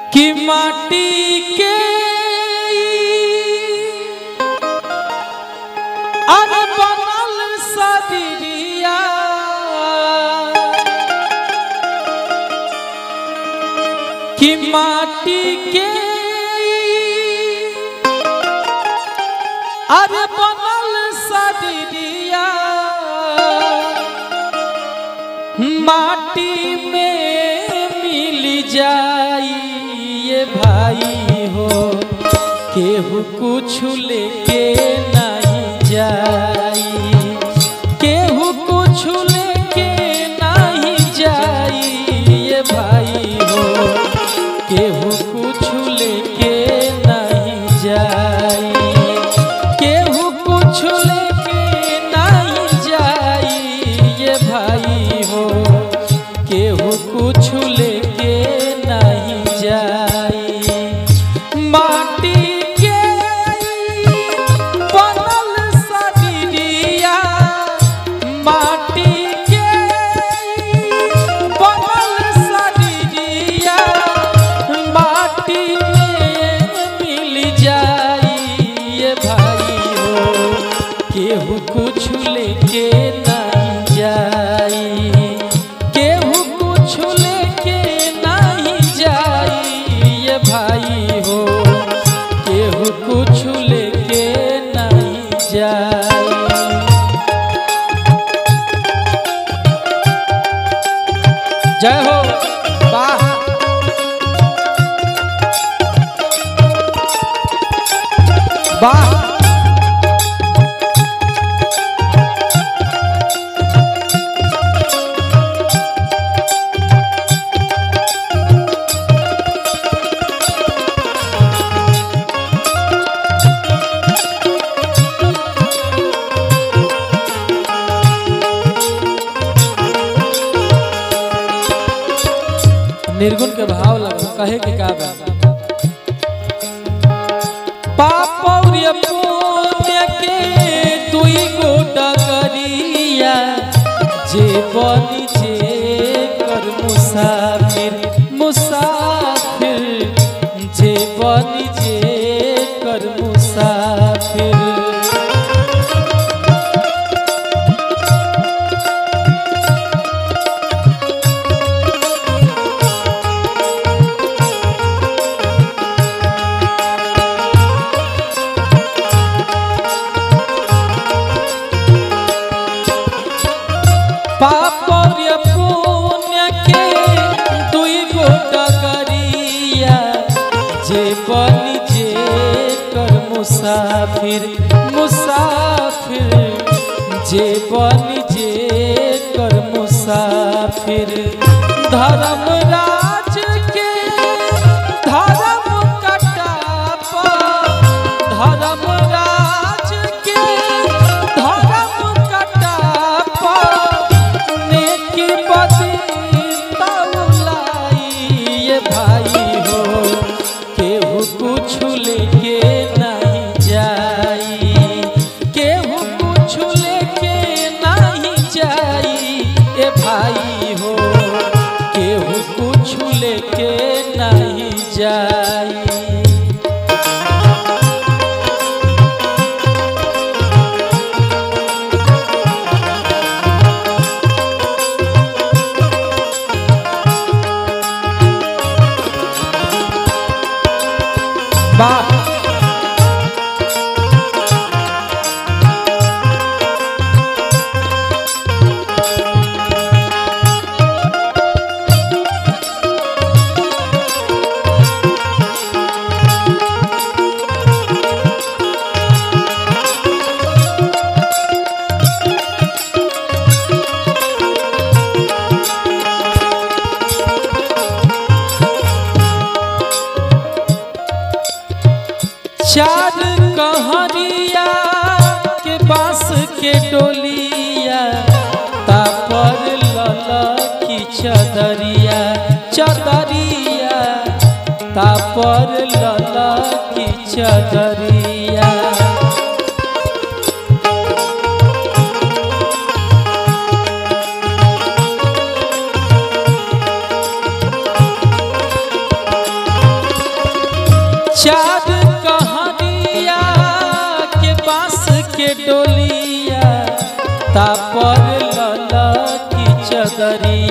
कि माटी के अर बनल शरीरिया कि माटी के अर बनल शरीरिया माटी में मिल जाई ये भाई हो केहू कुछ लेके नहीं जाई केहू कुछ लेके नहीं जाई ये भाई हो केहू कुछ लेके नहीं जाई केहू कुछ लेके नहीं जाई ये भाई हो केहू कुछ लेके नहीं जाई माटी के बनल शरीरिया माटी के बनल शरीरिया माटी में मिल जाई ये भाई हो केहू कुछ लेके नहीं जाई केहू कुछ लेके नहीं जाई ये भाई हो केहू कुछ लेके नहीं जाई जय हो वाह वाह निर्गुण के भाव लगा कहे के का बा पाप और ये पुण्य के दुई गो डगरिया जे बनी जे कर मुसाफिर मुसाफिर जे बनी जे कर मुसाफिर पाप और ये पुण्य के दुई गो डगरिया जे बनी जे कर मुसाफिर मुसाफिर जे बनी जे कर मुसाफिर धर्मराज के धर्म कटापा धर्मराज के धर्म कटापा नेकी बदी तौलाई ये भाई हो केहू कुछ लेके नहीं जाई केहू कुछ लेके नहीं जाई ए भाई हो केहू कुछ लेके नहीं जाई वाह चार कहरिया के बांस के डोलिया तापर ललकी चदरिया चदरिया तापर ललकी चदरिया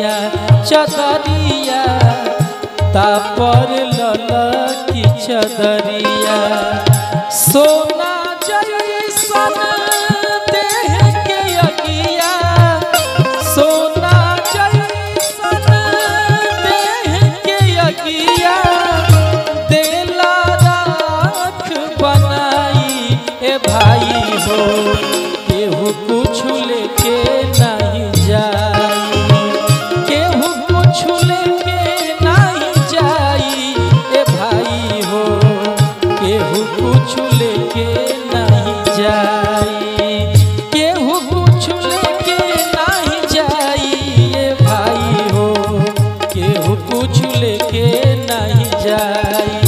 करिया चदरिया तापर ललकी चदरिया सोना जैसन देह के अगिया सोना जैसन देह के अगिया देला राख बनाई ए भाई हो केहू कुछ लेके नहीं जाई केहू कुछ लेके नहीं जाई ए भाई हो केहू कुछ लेके नहीं जाई केहू कुछ लेके नहीं जाई ए भाई हो केहू कुछ लेके नहीं जाई